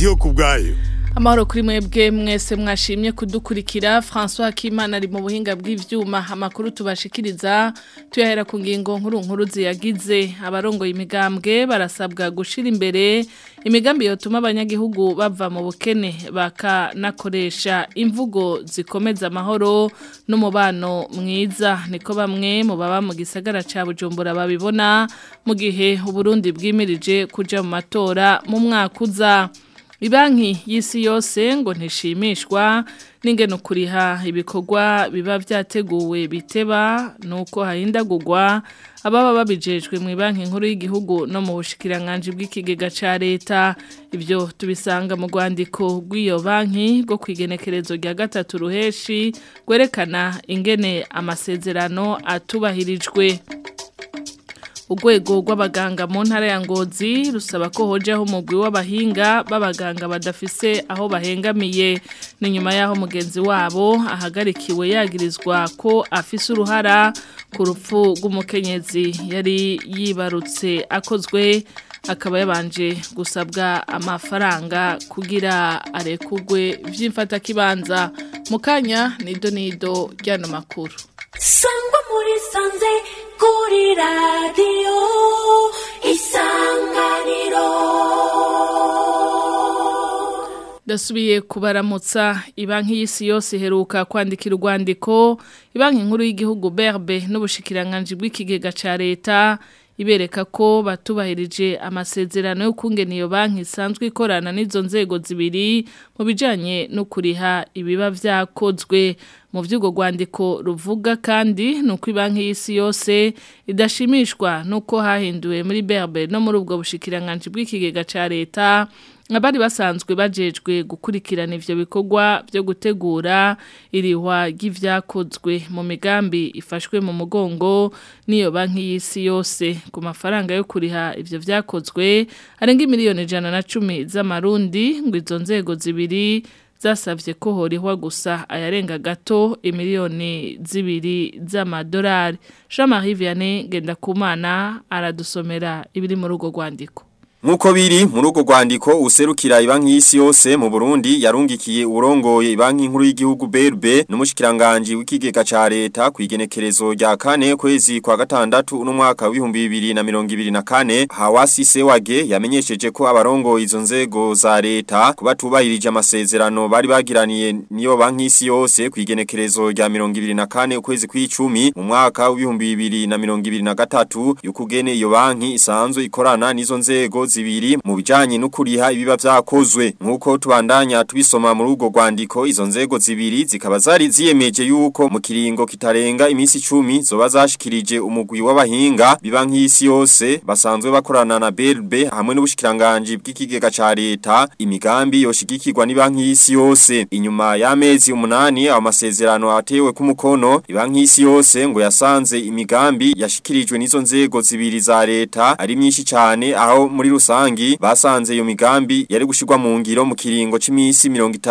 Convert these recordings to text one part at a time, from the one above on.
ndiyo ku bwayo Amahoro kuri mwebwe mwese mwashimye kudukurikira François Kimana ari mu buhinga bw'ivyuma amakuru tubashikiriza tuyahera ku ngingo nkuru nkuru ziyagize abarongo imigambwe barasabwa gushira imbere imigambi yotuma abanyagihugu bava mu bukene bakanakoresha imvugo zikomeza amahoro n'umubano mwiza niko bamwe mu baba mu gisagara ca Bujumbura babibona mu gihe Uburundi bwimirije kuja mu matora mu mwaka uza Ibanki y'isi yose ngo ntishimishwa n'ingeno kuriha ibikorwa biba byateguwe biteba nuko hahindagurwa ababa babijejwe mu banki nkuru y'igihugu no mu bushikiranganje bw'ikigega ca leta ibyo tubisanga mu rwandiko rw'iyo banki rwo kwigenekerezo rya gatatu ruheshi gwerekana ingene amasezerano atubahirijwe urwego rw'abaganga mu ntara ya ngozi rusaba ko hojaho umugwi w'abahinga b'abaganga badafise aho bahengamiye ni nyuma y'aho mugenzi wabo ahagarikiwe yagirizwa ko afise uruhara ku rupfu rw'umukenyezi yari yibarutse akozwe akaba yabanje gusabwa amafaranga kugira arekugwe by'imfatakibanza mu kanya nido nido ry'ano makuru sangwa muri sanze kuri radiyo isanganiro Dasubiye kubaramutsa ibanki y'isi yose iheruka kwandikira urwandiko ibanki nkuru y'igihugu berbe n'ubushikiranganje bw'ikigega ca leta ibereka ko batubahirije amasezerano yo kungena iyo banki isanzwe ikorana n'izo nzego zibiri mu bijanye no kuriha ibiba vyakozwe mu vy'ugo rwandiko ruvuga kandi nuko ibanki y'isi yose idashimishwa nuko hahinduwe muri berbe no muri ubwo bushikiranganje bw'ikigega ca leta abari basanzwe bajejwe gukurikirana ivyo bikorwa byo gutegura irihwa ry'ivyakozwe mu migambi ifashwe mu mugongo niyo banki y'isi yose ku mafaranga yo kuriha ivyo vyakozwe arenga miliyoni ijana na cumi z'amarundi ngo izo nzego zibiri zasavye ko horihwa gusa ayarenga gato imiliyoni zibiri z'amadolari Jean-Marie Vianney Gendakumana aradusomera ibiri muri urwo rwandiko Nkuko biri muri urwo rwandiko userukira ibanki y'isi yose mu Burundi yarungikiye urongoye ibanki nkuru y'igihugu BRB n'umushikiranganje w'ikigega ca leta kwigenekerezo rya kane kwezi kwa gatandatu uno mwaka w'ibihumbi bibiri na mirongo ibiri na kane Hawasi Sewage yamenyesheje ko abarongo izo nzego za leta kuba tubahirije amasezerano bari bagiraniye niyo banki y'isi yose kwigenekerezo rya mirongo ibiri na kane ukwezi kw'icumi mu mwaka w'ibihumbi bibiri na mirongo ibiri na gatatu y'ukugene iyo banki isanzwe ikorana n'izo nzego zibiri mu bijanye no kuriha ibiba vyakozwe nkuko tubandanya tubisoma muri urwo rwandiko izo nzego zibiri zikaba zari ziyemeje yuko mu kiringo kitarenga imisi 10 zoba zashikirije umugwi w'abahinga biba nk'isi yose basanzwe bakorana na BRB hamwe n'ubushikiranganje bw'ikigega ca leta imigambi yoshigikirwa ni banki y'isi yose inyuma y'amezi umunani amasezerano atewe ku mukono iba nk'isi yose ngo yasanze imigambi yashikirijwe n'izo nzego zibiri za leta ari myinshi cyane aho muri rusangi basanze iyo migambi yari gushirwa mu ngiro mu kiringo c'imisi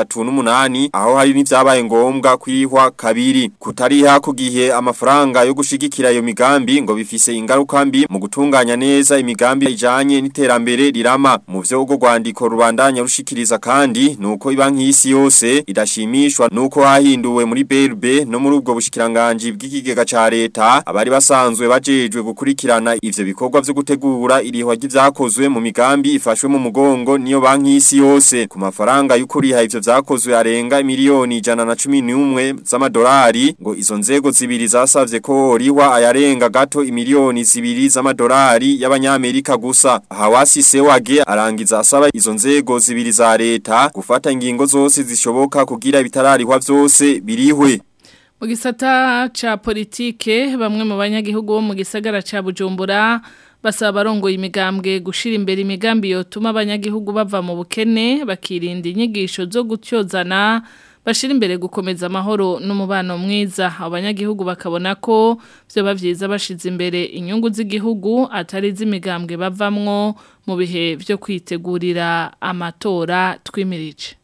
38 aho hari n'ivyabaye ngombwa kwihwa kabiri kutariha ku gihe amafaranga yo gushigikira iyo migambi ngo bifise ingaruka mbi mu gutunganya neza imigambi ijanye n'iterambere rirama mu vyo ugo rwandiko rubandanya rushikiriza kandi nuko ibanki y'isi yose idashimishwa nuko hahinduwe muri BRB no muri ubwo bushikiranganje bw'ikigega ca leta abari basanzwe bajejwe gukurikirana ivyo bikorwa vyo gutegura irihwa ry'ivyakozwe mu migambi ifashwe mu mugongo niyo banki y'isi yose ku mafaranga y'ukuriha ivyo vyakozwe arenga miliyoni ijana na cumi n'umwe z'amadolari ngo izo nzego zibiri zasavye ko rihwa ayarenga gato imiliyoni zibiri z'amadolari y'abanyamerika gusa Hawasi Sewage arangiza asaba izo nzego zibiri za leta gufata ingingo zose zishoboka kugira ibitararihwa vyose birihwe mu gisata ca politike bamwe mu banyagihugu bo mu gisagara ca Bujumbura basaba abarongoye imigambwe gushira imbere imigambi yotuma abanyagihugu bava mu bukene bakirinda inyigisho zo gutyozana bashira imbere gukomeza amahoro n'umubano mwiza abanyagihugu bakabona ko byo bavyiza bashize imbere inyungu z'igihugu atari z'imigambwe bavamwo mu bihe byo kwitegurira amatora twimirije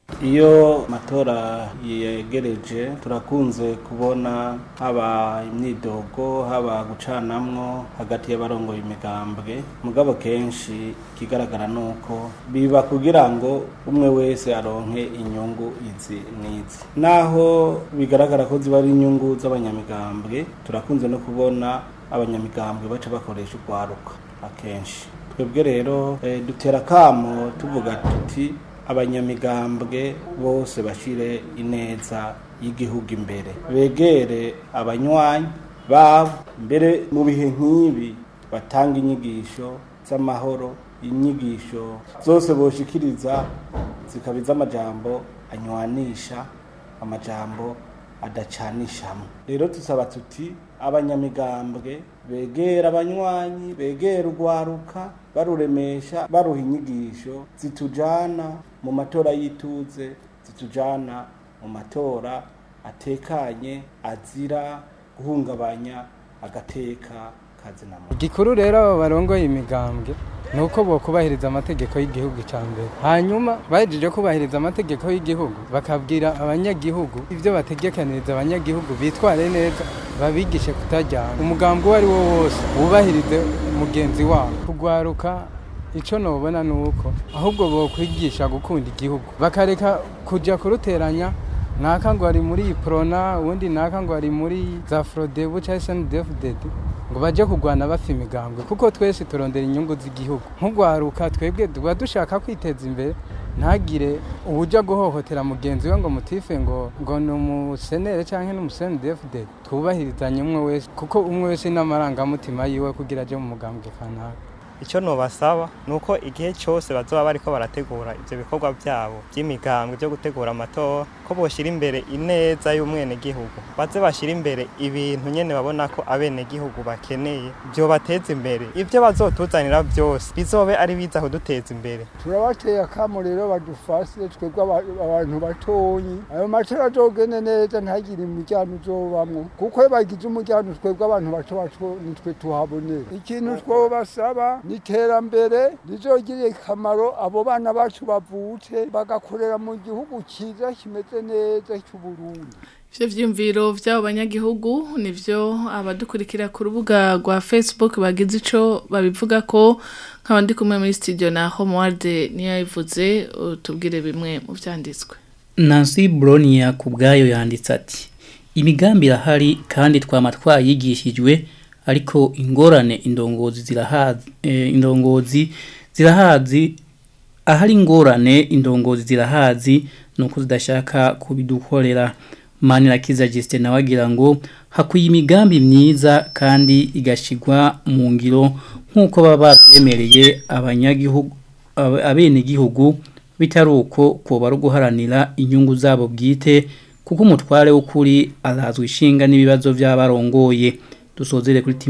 iyo amatora yegereje turakunze kubona haba imyidogo haba gucanamwo hagati y'abarongoye imigambwe mugabo kenshi ikigaragara ni uko biba kugira ngo umwe wese aronke inyungu izi n'izi naho bigaragara ko ziba ari inyungu z'abanyamigambwe turakunze no kubona abanyamigambwe baca bakoresha urwaruka akenshi twebwe rero eh, dutera kamo tuvuga tuti abanyamigambwe bose bashire ineza y'igihugu imbere begere abanywanyi babo mbere mu bihe nk'ibi batanga inyigisho z'amahoro inyigisho zose boshikiriza zikaba iz'amajambo anywanisha amajambo adacanishamo rero tusaba tuti abanyamigambwe begera abanywanyi begera urwaruka baruremesha baruha inyigisho zitujana mu matora y'ituze zitujana mu matora atekanye azira guhungabanya agateka kazina muntu igikuru rero abo barongoye imigambwe ni uko bokubahiriza amategeko y'igihugu cya mbere hanyuma bahejeje kubahiriza amategeko y'igihugu bakabwira abanyagihugu ibyo bategekaniriza abanyagihugu bitware neza babigishe kutajyana umugambi uwo ari wo wose wubahirize mugenzi wabo kugwaruka icyo nubona ni uko ahubwo bokwigisha gukunda igihugu bakareka kujya kuruteranya naka ngo ari muri iprona ubundi naka ngo ari muri za frodebu cyangwa se ndefudedi ngo bajye kurwana bafa imigambwe kuko twese turondera inyungu z'igihugu nk'urwaruka twebwe tuba dushaka kwiteza imbere ntagire uburyo guhohotera mugenzi we ngo mutife ngo ngo ni umusenere cyangwa ni umusenedefudedi twubahirizanye umwe wese kuko umwe wese n'amarangamutima yiwe kugira ajye mu mugambwe kanaka icyo nubasaba ni uko igihe cyose bazoba bariko barategura ibyo bikorwa byabo by'imigambwe byo gutegura amatora ko boshyira imbere ineza y'umwenegihugu baze bashyira imbere ibintu nyene babona ko abenegihugu bakeneye byo bateza imbere ibyo bazotuzanira byose bizobe ari biza kuduteza imbere turabateye akamo rero badufashe twebwe aba- abantu batonyi ayo matora azogende neza ntagire umuryango uzobamwo kuko iyo bagize umuryango twebwe abantu bato bato nitwe tuhabonera ikintu twobasaba ni iterambere rizogirira akamaro abo bana bacu bavutse bagakorera mu gihugu cyiza kimeze neza cy'uburundi Ivyo vyumviro vy'abo banyagihugu nivyo abadukurikira ku rubuga rwa Facebook bagize ico babivuga ko nkaba ndi kumwe muri studio na Homeward niyo yabivuze tubwire bimwe mu vyanditswe. Nancy Bronia ku bwayo yanditse ati imigambi irahari kandi twama twayigishijwe ariko ingorane indongozi zirahazi eh, indongozi zirahazi ahari ingorane indongozi zirahazi nuko zidashaka kubidukorera Manirakiza Justin nawe agira ngo hakwiye imigambi myiza kandi igashigwa mu ngiro nk'uko baba babyemereye abanyagihugu ab- abenegihugu bitari uko kuba ari uguharanira inyungu zabo bwite kuko umutware w'ukuri arazwi ishinga n'ibibazo by'abarongoye dusozere kuri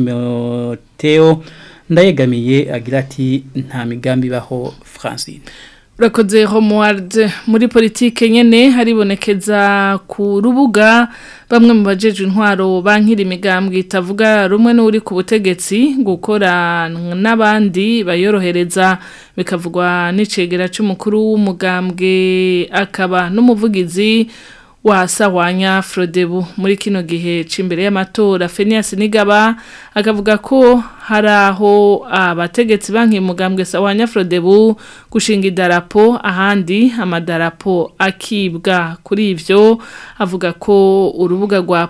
Timoteo ndayegamiye agira ati nta migambi ibaho Francine Urakoze Homeward muri politike nyene haribonekeza ku rubuga bamwe mu bajeje intwaro bankira imigambwe itavuga rumwe n'uri ku butegetsi gukora n'abandi bayorohereza bikavugwa n'icegera c'umukuru w'umugambwe akaba n'umuvugizi wasawanya Frodebu muri kino gihe cimbere y'amatora Phineas Nigaba akavuga ko hari aho abategetsi banki mugambwe sawanya Frodebu gushinga idarapo ahandi amadarapo akibwa kuri ivyo avuga ko urubuga rwa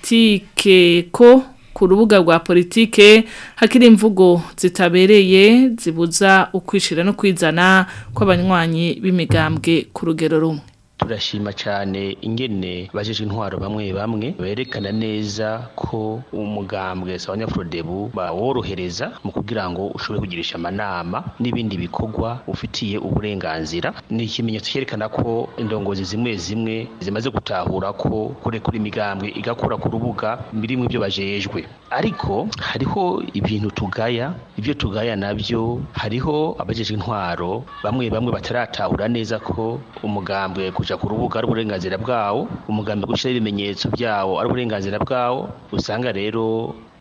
politike ko ku rubuga rwa politike hakiri imvugo zitabereye zibuza ukwishira no kwizana kw'abanywanyi b'imigambwe ku rugero rumwe turashima cyane ingene bajeje intwaro bamwe bamwe berekana neza ko umugambwe sawanya Frodebu baworohereza mu kugira ngo ushobore kugirisha amanama n'ibindi bikorwa ufitiye uburenganzira ni ikimenyetso cyerekana ko indongozi zimwe zimwe zimaze gutahura ko kurekura imigambwe igakura ku rubuga birimo ibyo bajejwe ariko hariho ibintu tugaya ibyo tugaya nabyo hariho abajeje intwaro bamwe bamwe bataratahura neza ko umugambwe kuja ku rubuga ari uburenganzira bwawo umugambi gushyiraho ibimenyetso byawo ari uburenganzira bwawo usanga rero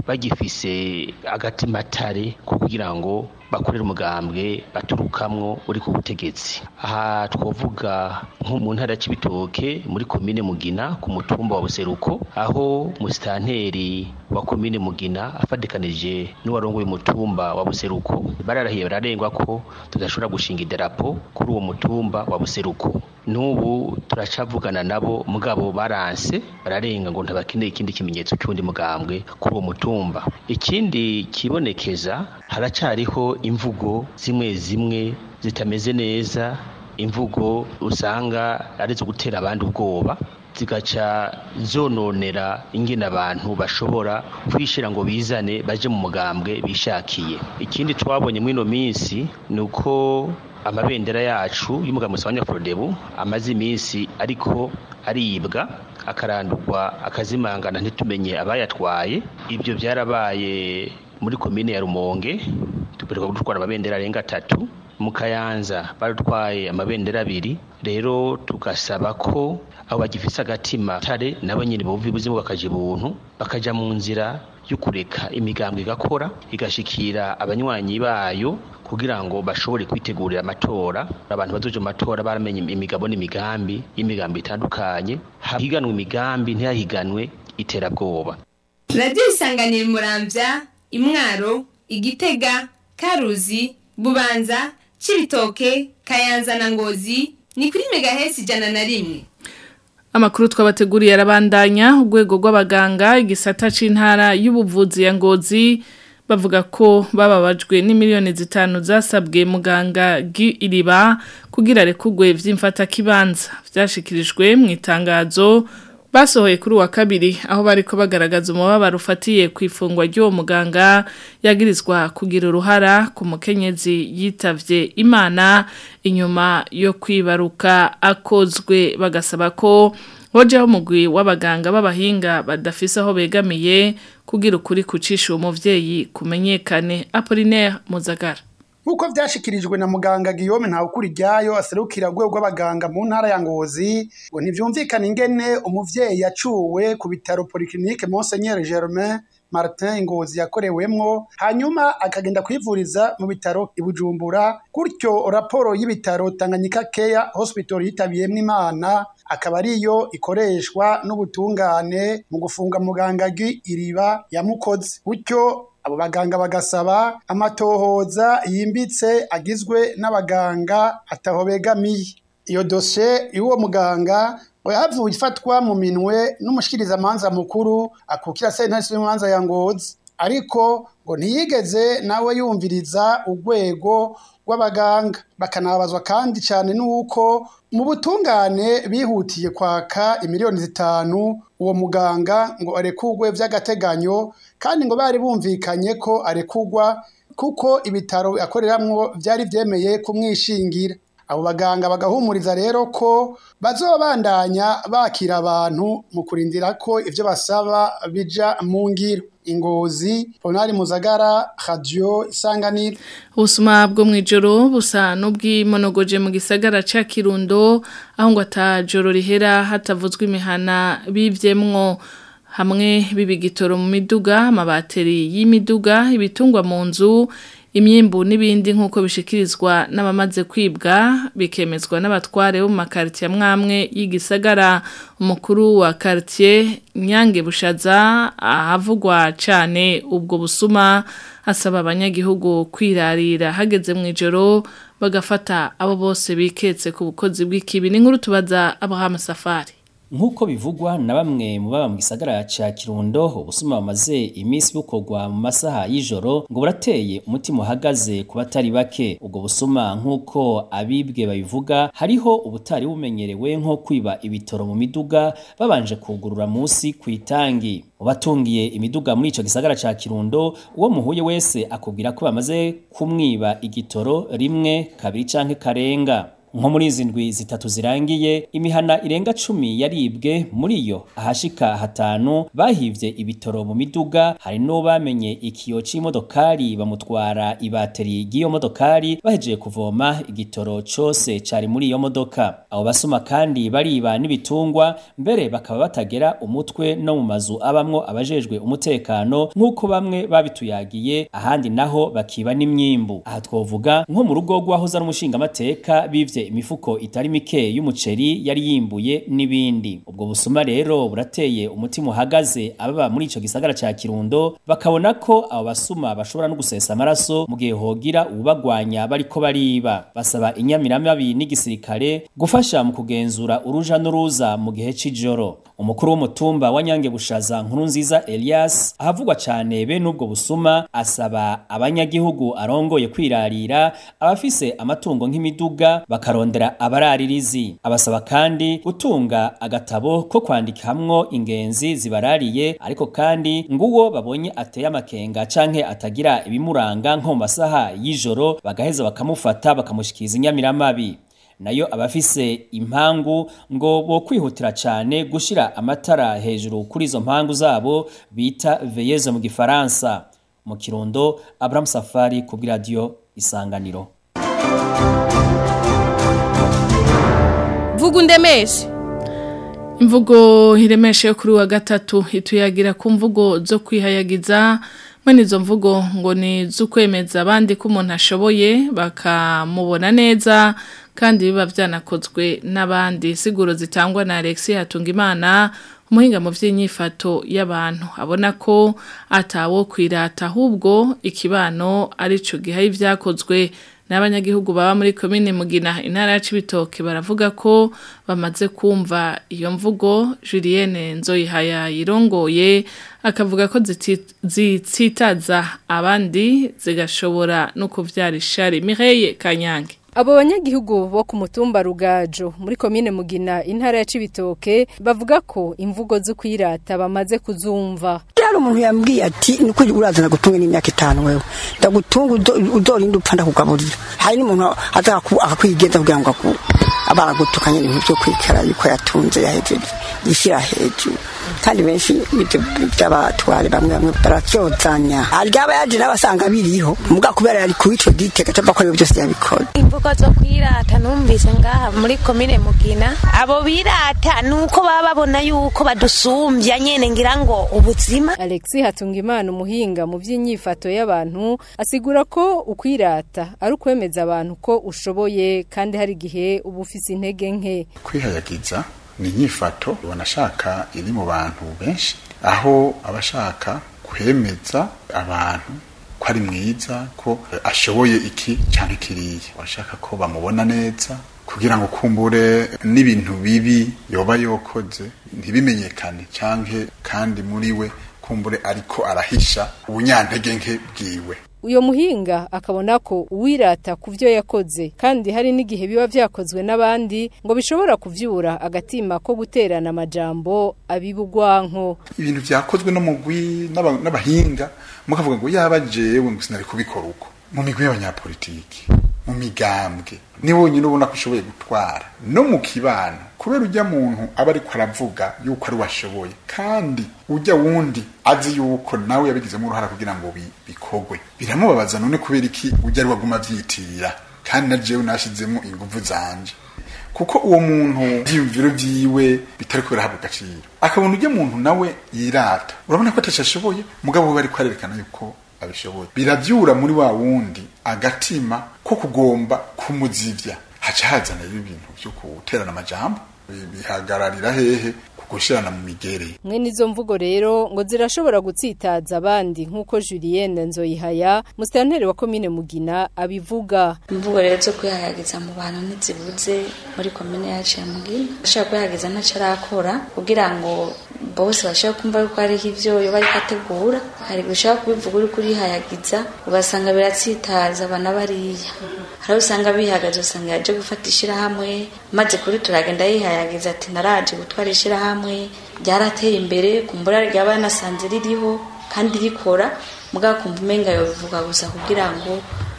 bagifise agatimatare ko kugira ngo bakorera umugambwe baturukamwo uri ku butegetsi aha twavuga nko mu ntara ya Cibitoke muri komine Mugina ku mutumba wa Buseruko aho musitanteri wa komine Mugina afadikanije n'uwarongoye umutumba wa Buseruko bararahiye bararengwa ko tudashobora gushinga idarapo kuri uwo mutumba wa Buseruko n'ubu turacavugana nabo mugabo baranse bararenga ngo ntabakeneye ikindi kimenyetso cy'undi mugambwe kuri uwo mutumba ikindi kibonekeza haracariho imvugo zimwe zimwe zitameze neza imvugo usanga ari zo gutera abandi ubwoba zigaca zononera ingene abantu bashobora kwishira ngo bizane baje mu mugambwe bishakiye ikindi twabonye muri ino minsi ni uko amabendera yacu y'umugambwe wa Nyaprodebu amaze iminsi ariko aribwa akarandurwa akazimangana ntitumenye abayatwaye ibyo byarabaye muri komine ya Rumonge tuperuka gutwara amabendera arenga atatu mu Kayanza barutwaye amabendera abiri rero tugasaba ko abo bagifise agatima tare nabo nyine bumva ubuzima bakaje buntu bakaja mu nzira yo kureka imigambwe igakora igashikira abanywanyi bayo kugira ngo bashobore kwitegurira amatora abantu bazoje mu matora baramenye imigabo n'imigambi y'imigambi itandukanye higanwe imigambi ntihahiganwe iterabwoba radiyo isanganira murambya imwaro igitega karuzi bubanza cibitoke kayanza na ngozi ni kuri megahesi ijana na rimwe Amakuru twabateguriye arabandanya urwego rw'abaganga igisata c'intara y'ubuvuzi ya Ngozi bavuga ko bababajwe n'imiliyoni zitanu zasabwe muganga iriba kugira rekugwe vy'imfata kibanza vyashikirijwe mu itangazo basohoye kuri wa kabiri aho bariko bagaragaza umubabaro ufatiye ku ifungwa ry'uwo muganga yagirizwa kugira uruhara ku mukenyezi yitavye imana inyuma yo kwibaruka akozwe bagasaba ko hojeho umugwi w'abaganga b'abahinga badafise aho begamiye kugira ukuri kucisha uwo muvyeyi kumenyekane Apollinaire Muzagara Nkuko vyashikirijwe na muganga Guillaume Ntawukuri ryayo aserukira rwego rw'abaganga mu ntara ya Ngozi ngo ntivyumvikana ingene umuvyeyi yacuwe ku bitaro Polyclinique Monseigneur Germain Martin Ngozi yakorewemwo hanyuma akagenda kwivuriza mu bitaro i Bujumbura gutyo raporo y'ibitaro Tanganyika Care Hospital yitabiyemwo Imana akaba ariyo ikoreshwa n'ubutungane mu gufunga muganga iriba yamukoze gutyo abo baganga bagasaba amatohoza yimbitse agizwe n'abaganga ataho begamiye iyo dosiye y'uwo muganga yahavuye ifatwa mu minwe n'umushikirizamanza mukuru akukira sentare y'umanza ya ngozi ariko ngo ntiyigeze nawe yumviriza urwego rw'abaganga bakanabazwa kandi cyane n'uko mu butungane bihutiye kwaka imiliyoni zitanu uwo muganga ngo arekugwe by'agateganyo kandi ngo bari bumvikanye ko arekugwa kuko ibitaro akoreramwo byari byemeye kumwishingira abo baganga bagahumuriza rero ko bazobandanya bakira abantu mu kurindira ko ibyo basaba bija mu ngiro ingozi ponari muzagara radio isanganiro ubusuma bwo mwijoro busa n'ubwimonogoje mu gisagara ca Kirundo aho ngo atajoro rihera hatavuzwe imihana bivyemwo hamwe bibigitoro mu miduga amabateri y'imiduga ibitungwa mu nzu imyimbu n'ibindi nk'uko bishikirizwa n'abamaze kwibwa bikemezwa n'abatware bo mu makaritiye amwamwe y'igisagara umukuru wa karitiye nyange bushaza ahavugwa cyane ubwo busuma asaba abanyagihugu kwirarira hageze mu ijoro bagafata abo bose biketse ku bukozi bw'ikibi ni nkuru tubaza abahama safari Nkuko bivugwa na bamwe mu baba mu gisagara ca Kirundo ubusuma bamaze iminsi bukorwa mu masaha y'ijoro ngo burateye umutima uhagaze ku batari bake ubwo busuma nkuko abibwe babivuga hariho ubutari bumenyerewe nko kwiba ibitoro mu miduga babanje kugurura munsi ku itangi ubatungiye imiduga muri ico gisagara ca Kirundo uwo muhuye wese akubwira ko bamaze kumwiba igitoro rimwe kabiri canke karenga nko muri izi ndwi zitatu zirangiye imihana irenga cumi yaribwe muri yo ahashika hatanu bahivye ibitoro mu miduga hari no bamenye ikiyo c'imodokari bamutwara ibateri ry'iyo modokari bahejeje kuvoma igitoro cose cari muri iyo modoka abo basuma kandi bariba n'ibitungwa mbere bakaba batagera umutwe no mu mazu abamwo abajejwe umutekano nk'uko bamwe babituyagiye ahandi naho bakiba n'imyimbu aha twovuga nko mu rugo rw'ahoza n'umushingamateka bivye imifuko itari mike y'umuceri yari yimbuye n'ibindi ubwo busuma rero burateye umutima uhagaze ababa muri ico gisagara ca Kirundo bakabona ko abo basuma bashobora no gusesa amaraso mu gihe hogira ubagwanya bariko bariba basaba inyamiramabi n'igisirikare gufasha mu kugenzura uruja n'uruza mu gihe c'ijoro umukuru w'umutumba wa Nyange Bushaza nkuru nziza Elias ahavugwa cyane bene ubwo busuma asaba abanyagihugu arongoye kwirarira abafise amatungo nk'imiduga bakarondera abararirizi abasaba kandi gutunga agatabo ko kwandikamwo ingenzi zibarariye ariko kandi nguwo babonye ateye amakenga canke atagira ibimuranga nko mu masaha y'ijoro bagaheza bakamufata bakamushikiriza inyamiramabi nayo abafise impangu ngo bo kwihutira cyane gushira amatara hejuru kuri izo mpangu zabo bita veyeze mu gifaransa mu kirundo Abraham Safari ku radio isanganiro vuga undemeshe imvugo hiremeshe yo kuri wa gatatu ituyagira ku mvugo zo kwihayagiza mwene izo mvugo ngo ni z'ukwemeza abandi ko umuntu ashoboye bakamubona neza kandi biba byanakozwe n'abandi siguro zitangwa na Alexis Hatungimana umuhinga mu by'inyifato y'abantu abona ko atawo kwirata ahubwo ikibano ari cyo gihaye ibyakozwe n'abanyagihugu baba muri komine mugina intara ya Cibitoke baravuga ko bamaze kumva iyo mvugo Julienne Nzoyihaya yirongoye akavuga ko zitsitaza abandi zigashobora no kuvyara ishari Mireille Kanyange Abo banyagihugu bo ku mutumba Rugajo muri komine Mugina intara ya Cibitoke bavuga ko imvugo zo kwirata bamaze kuzumva. Yari umuntu yambwiye ati niko urazana gutunga n'imyaka itanu wewe. Ndagutunga uzorinda upfa ndakugaburira. Hari n'umuntu aza akakwigeza kugira ngo abaragutukanye ibintu byo kwikara yuko yatunze yahejeje yishyira hejuru kandi benshi by'abatware bamwe bamwe baracyozanya aryaba yaje n'abasanga biriho muga kubera yari ku ico gitega cyo bakora byose yabikora imvugo zo kwirata numvise ngaha muri komine mugina abo birata nuko baba babona yuko badusumbya nyene ngira ngo ubuzima Alexis Hatungimana umuhinga mu by'inyifato y'abantu asigura ko ukwirata ari ukwemeza abantu ko ushoboye kandi hari gihe uba ufise intege nke kwihayagiza ni inyifato banashaka iri mu bantu benshi aho abashaka kwemeza abantu ko ari mwiza ko ashoboye iki cyangwa kiriya bashaka ko bamubona neza kugira ngo kumbure n'ibintu bibi yoba yokoze ntibimenyekane cyangwa kandi muri we kumbure ariko arahisha ubunyantege nke bwiwe uyo muhinga akabona ko uwirata ku byo yakoze kandi hari n'igihe biba byakozwe n'abandi ngo bishobora kuvyura agatima ko guterana amajambo abibugwanko ibintu byakozwe no mugwi n'abahinga mukavuga ngo yaba jewe ngo sinari kubikora uko mu migwi y'abanyapolitiki mu migambwe ni wonyine ubona ko ushoboye gutwara no mu kibano kubera ujya muntu aba ariko aravuga yuko ari washoboye kandi ujya wundi azi yuko nawe yabigizemo uruhara kugira ngo bikogwe biramubabaza none kubera iki ujya ari waguma avyitirira kandi na jewe nashizemo inguvu zanje kuko uwo muntu ivyiyumviro vyiwe bitari kubera habwa agaciro akabona ujya muntu nawe yirata urabona ko atashashoboye mugabo we bariko arerekana yuko abishoboye biravyura muri wa wundi agatima ko kugomba kumuzivya haca hazana ibintu vyo guterana amajambo bihagararira hehe kugushirana mu migere mwe nizo mvugo rero ngo zirashobora gutsitaza abandi nk'uko Julienne Nzoyihaya musitanteri wa komine Mugina abivuga imvugo rero zo kwihayagiza mu bantu ntizibuze muri komine yacu ya Mugina ashaka kwihayagiza ntacyo arakora kugira ngo bose bashaka kumva yuko hariho ivyo yoba ariko ategura hari gushaka kubivuga uri kurihayagiza ugasanga biratsitaza abana bariya hari usanga bihagaze usanga yaje gufata ishirahamwe maze kuri turagenda yihayagiza ati naraje gutwara ishirahamwe ryarateye imbere kumbura ryaba nasanze ririho kandi rikora mugabo kumva umenga yobivuga gusa kugira ngo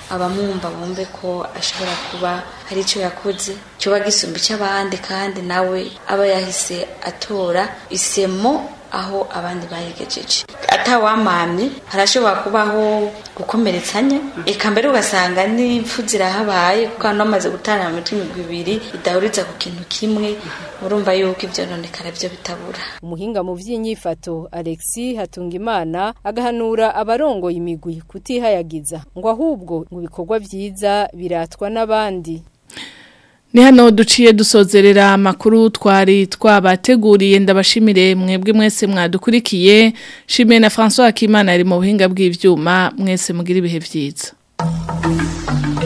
abamwumva bumve ko ashobora kuba hari icyo yakoze cyoba gisumba icy'abandi kandi nawe aba yahise atora isemo aho abandi bayigejeje atawamamye harashobora kubaho gukomeretsanya eka mbere ugasanga n'impfu zirahabaye kuko hano bamaze gutana mu mitwe imigwi ibiri idahuriza ku kintu kimwe urumva yuko ibyo nonekara byo bitabura umuhinga mu by'inyifato Alexis Hatungimana agahanura abarongoye imigwi kutihayagiza ngo ahubwo mu bikorwa byiza biratwa n'abandi Ni hano duciye dusozerera amakuru twari twabateguriye ndabashimire mwebwe mwese mwadukurikiye shimiye na François Akimana ari mu buhinga bw'ivyuma mwese mugira ibihe vyiza